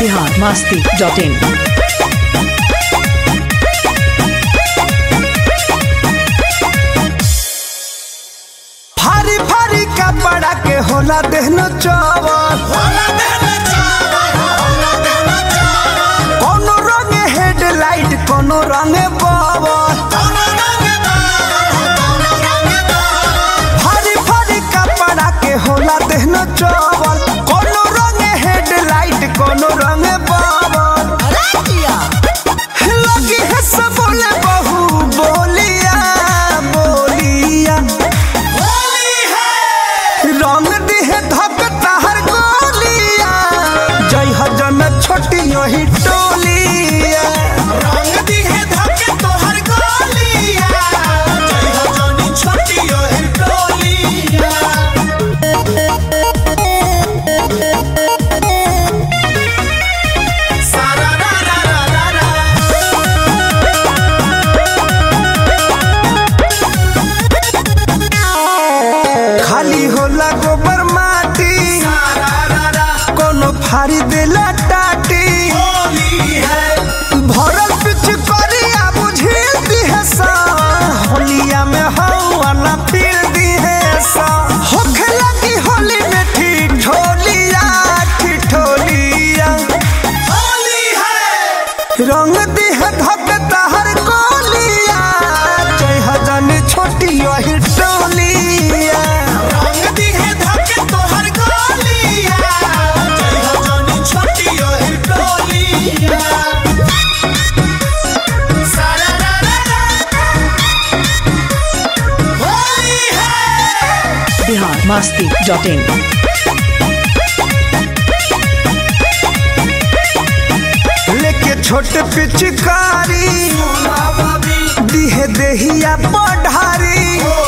Bihar Masti dot in भारी भारी कपड़ा के होला देहनो चावल कोनो रंग हेडलाइट कोनो रंग बावल भारी भारी कपड़ा के होला देहनो चावल कोनो रंग हेडलाइट कोनो रंग बावल लगी है सब बोले बहू बोलिया बोलिया रंग दिहे धक तहर गोलिया जय हजन छोटी यही टोलिया रंग दिहे धक तोहर गोलिया जय हजन छोटी यही टोलिया सारा रा रा रा रा रा खाली होला गोबर माटी कोनो फारी देला टाटी भरल पिछ करिया बुझिल दिहे सा होलिया में हवा ना फिर दिहे सा होखे लगी होली में ठीक ठोलिया ठिठोलिया होली है रंग दिहे धक तहर कोलिया जय हजन छोटी यही टोलिया रंग दिहे धक तोहर कोलिया जय हजन छोटी यही टोलिया सारा रा रा रा होली है बिहार मास्ती डॉट इन लेके छोट पिचकारी दिहे देहिया पढ़ारी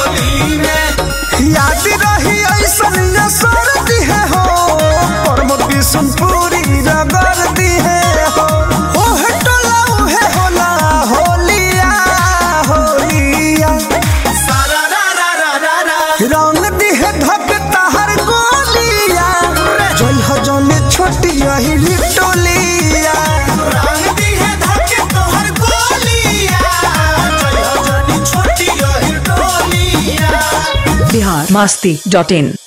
याद रही ऐसन असर दिहे हो परम बिशुनपुरी रगड़ दिहे हो ओहे टोला उहे होला होलिया होलिया रंग दिहे धक तहर गोलिया जय हजन छोटी यही लिटोलिया रंग दिहे धक तोहर गोलिया जय हजन छोटी यही टोलिया बिहार मास्ती डॉट इन